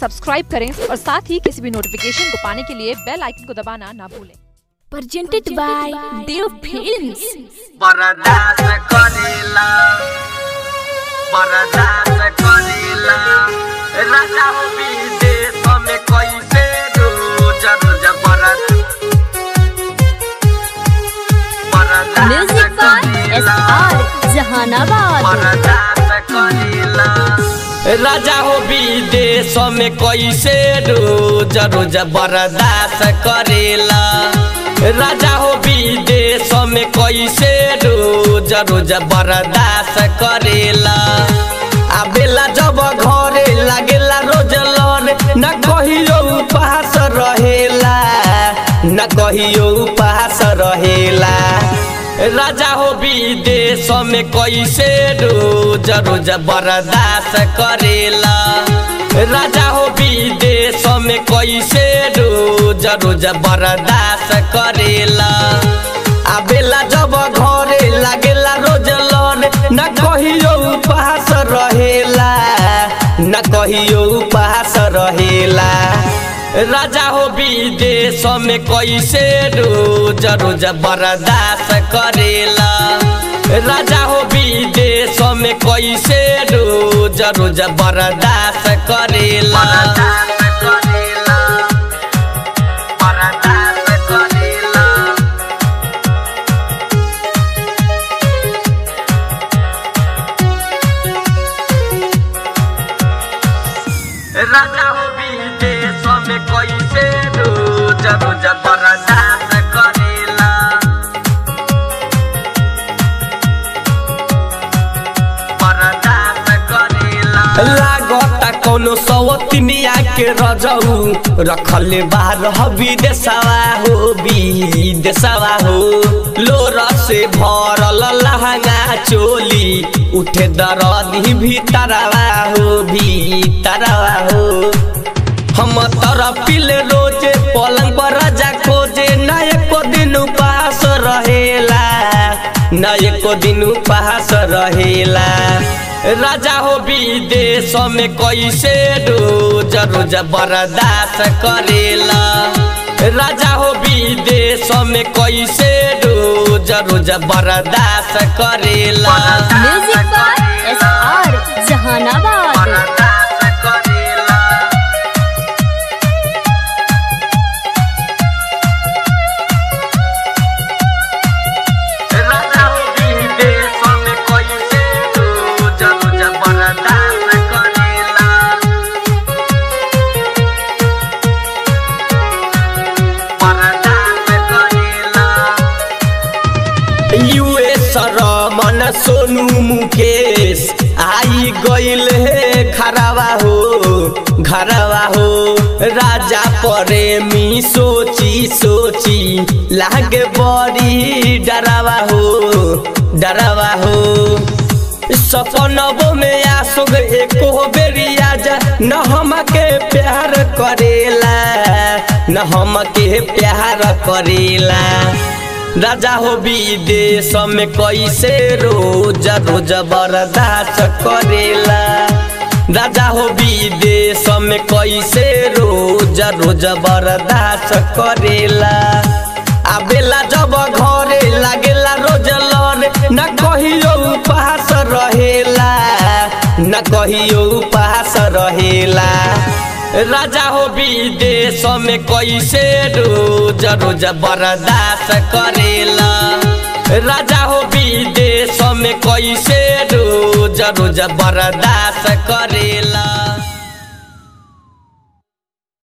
Subscribe करें और साथ ही किसी भी नोटिफिकेशन को पाने के लिए बेल आइकन को दबाना ना भूलें presented by Dev Films. बरदास करेला बरदास करेला राजा हो विदेश में कैसे रोज रोज बरद बरदास Music by करेला SR Jahanabad. बरदास करेला राजा हो विदेश में कैसे रोज रोज बर्दाश्त करेला राजा हो विदेश में कैसे रोज रोज बर्दाश्त करेला आबेला जब घरे लागेला रोज लड़े न कहियो उपहास रहेला न कहियो उपहास रहेला राजा हो विदेश में कैसे रोज रोज बर्दाश्त करेला राजा हो विदेश में कैसे रोज रोज बर्दाश्त करेला आबेला जब घरे लागेला रोज लड़े न कहियो उपहास रहेला न कहियो उपहास रहेला राजा हो विदेश में कैसे रोज रोज बर्दाश्त करेला राजा हो विदेश में कैसे रोज रोज बर्दाश्त करेला राजा हो विदेश में कैसे रोज रोज बर्दाश्त करेला बर्दाश्त करेला लागता कोनो सवतिनिया के रजऊ रखले बाहर विदेशवा हो विदेशवा हो लोर से भरल लहंगा चोली उठे दरदी भीतरवा हो भीतरवा हो हम तरपिल रोजे पलंग पर राजा खोजे न एको दिन उपास रहेला न एको दिन उपास रहेला राजा हो विदेश में कैसे रोज रोज बर्दाश्त करेला राजा हो विदेश में कैसे रोज रोज बर्दाश्त करेला Music by SR Jahanabad. बर्दाश्त करेला राजा हो विदेश में कैसे रोज रोज बर्दाश्त करेला बर्दाश्त करेला यूएस रमन सोनू मुकेश आई गइल हे घरवा हो घरवा हो राजा प्रेमी सोची सोची लागे बड़ी डरावा हो डरावा हो सपनबो में आसुग एको बेरिया जा न हमके प्यार करेला न हमके प्यार करेला राजा हो विदेश में कैसे रोज रोज बर्दाश्त करेला राजा हो विदेश में कैसे रोज रोज बर्दाश्त करेला आबेला जब घरे लागेला रोज लड़े न कहियो उपहास रहेला न कहियो उपहास रहेला राजा हो विदेश में कैसे रोज रोज बर्दाश्त करेला राजा हो विदेश में कैसे रोज रोज बर्दाश्त करेला